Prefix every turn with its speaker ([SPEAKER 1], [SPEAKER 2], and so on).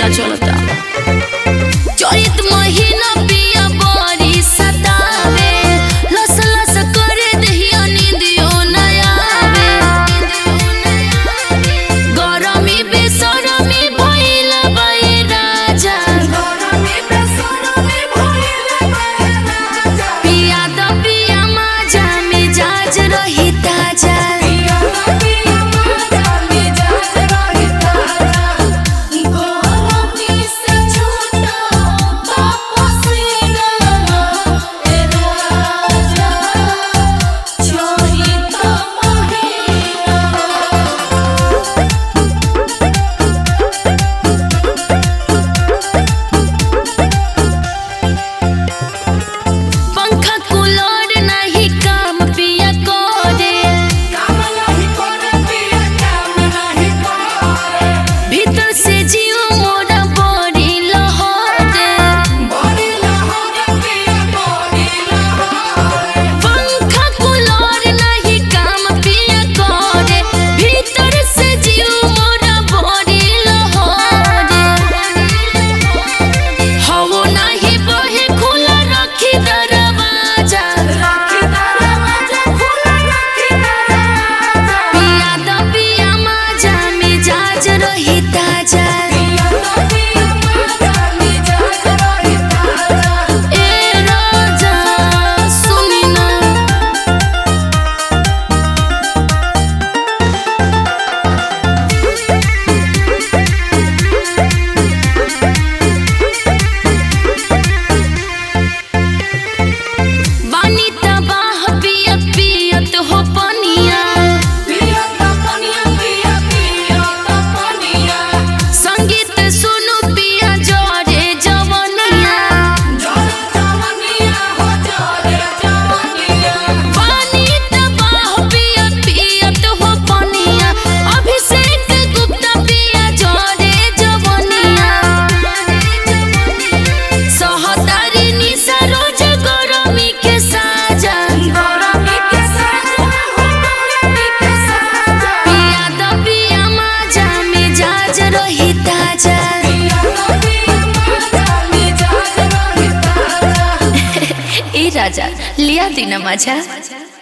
[SPEAKER 1] पता चलता चैत महीना पिया बड़ी सतावे लस लस करे दहिया नींदियो न आवे गरमी बेसरमी भइल बाई राजा पिया द पिया माजा मिजाज रही ताजा पंखा कूलर नहीं काम पिया करे भीतर से जीव मोरा बड़ी लहरे पंखा कूलर नहीं काम पिया करे भीतर से जीव मोरा बड़ी लहरे हवो नहीं बहे खुला रखी दरवाजा पिया द पिया माजा मिजाज रही ताजा ए राजा सुनी ना बानी तबाह पियत पियत हो पनिया संगीत सुनु पिया जरे जवनिया बानी तबाह पियत पियत हो पनिया अभिषेक गुप्ता पिया जरे जवनिया सहतारी निशा रोज गरमी के साजा पिया द पिया माजा मिजाज रही ताजा ए राजा लिया दिन माझ्या